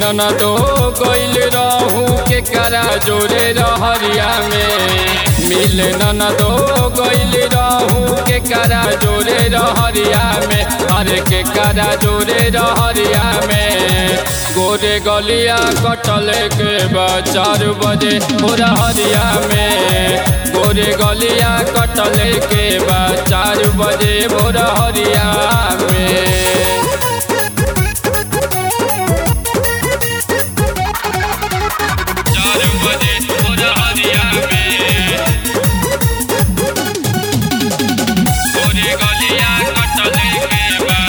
ननदो गइल रहू के करा जोरे रहरिया में मिल ननदो गइल रहू के करा जोरे रहरिया में अरे के करा जोरे रहरिया में गोरे गलिया कटल के बा चार बजे हो रहरिया में गोरे गलिया कटल के बा चार बजे हो रहरिया में चार बजे हो रहरिया में गोरे गलिया कटल के बा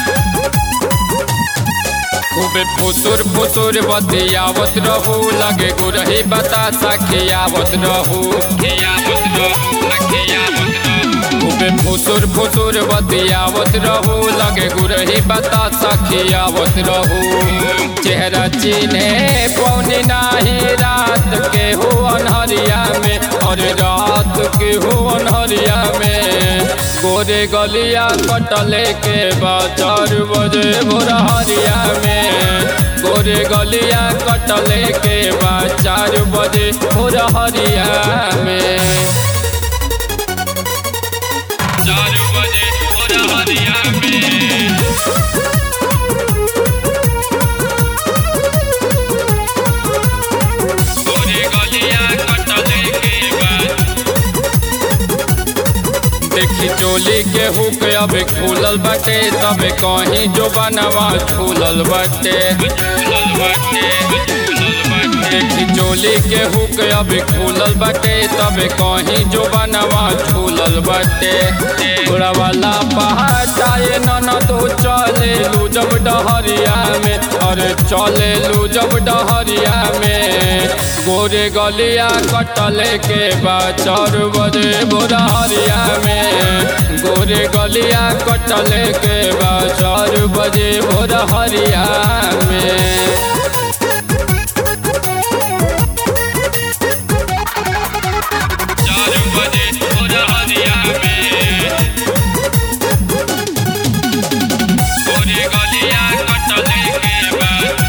खूबे फुसुर फुसुर बतियावत रहू लगे गुरही बतासा खियावत रहू खियावत रहू खियावत रहू खूबे फुसुर फुसुर बतियावत रहू लगे गुरही बतासा खियावत रहू चेहरा चिन्हे पौनी नाही रात के हो अनहरिया में और रात के हो अनहरिया में गोरे गलिया कटले के बाद चार बजे भोरहरिया में गोरे गलिया कटले के बाद चार बजे भोरहरिया में चार बजे भोरहरिया में गोरे गलिया कटले के बाद देखी चोली के हुक अब खुलल बाटे तबे कहीं जो बनवा झूलल बाटे देखी चोली के हुक अब खुलल बाटे तबे कहीं जो बनवा झूलल बाटे थोड़ा वाला पहाड़ाए नन तो चले लू जब डहरिया में अरे चले लू जब डहरिया में गोरे गलिया कटले के बाद चार बजे भोरहरिया में गोरे गलिया कटले के बाद चार बजे भोरहरिया में चार बजे भोरहरिया में गोरे गलिया कटले के बाद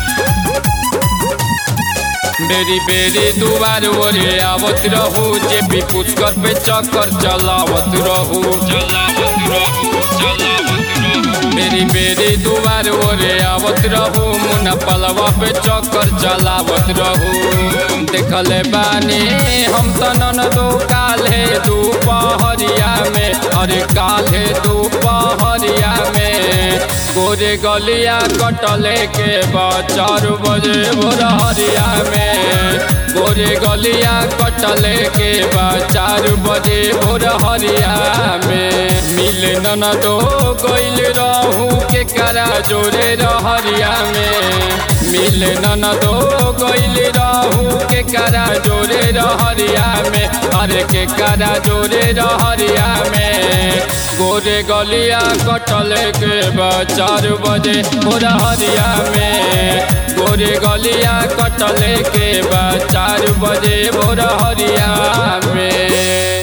बेरी बेरी दुबार ओरे आवत रहू जे भी पुष्कर पे चक्कर चलावत रहू चलावत रहू चलावत रहू बेरी बेरी दुबार ओरे आवत रहू मुना पलवा पे चक्कर चलावत रहू देखले बानी हम तनन दो काले दोपहरिया में अरे काले दोपहरिया में गोरे गलिया कटले के बाद चार बजे भोरहरिया में गोरे गलिया कटले के बाद चार बजे भोरहरिया में मिल नन दो गइल रहू के करा जोरे रहरिया में मिल नन दो गइल रहू के करा जोरे रहरिया में अरे के करा जोरे रहरिया में गोरे गलिया कटले के बाद चार बजे भोरहरिया में गोरे गलिया कटले के बाद चार बजे भोरहरिया में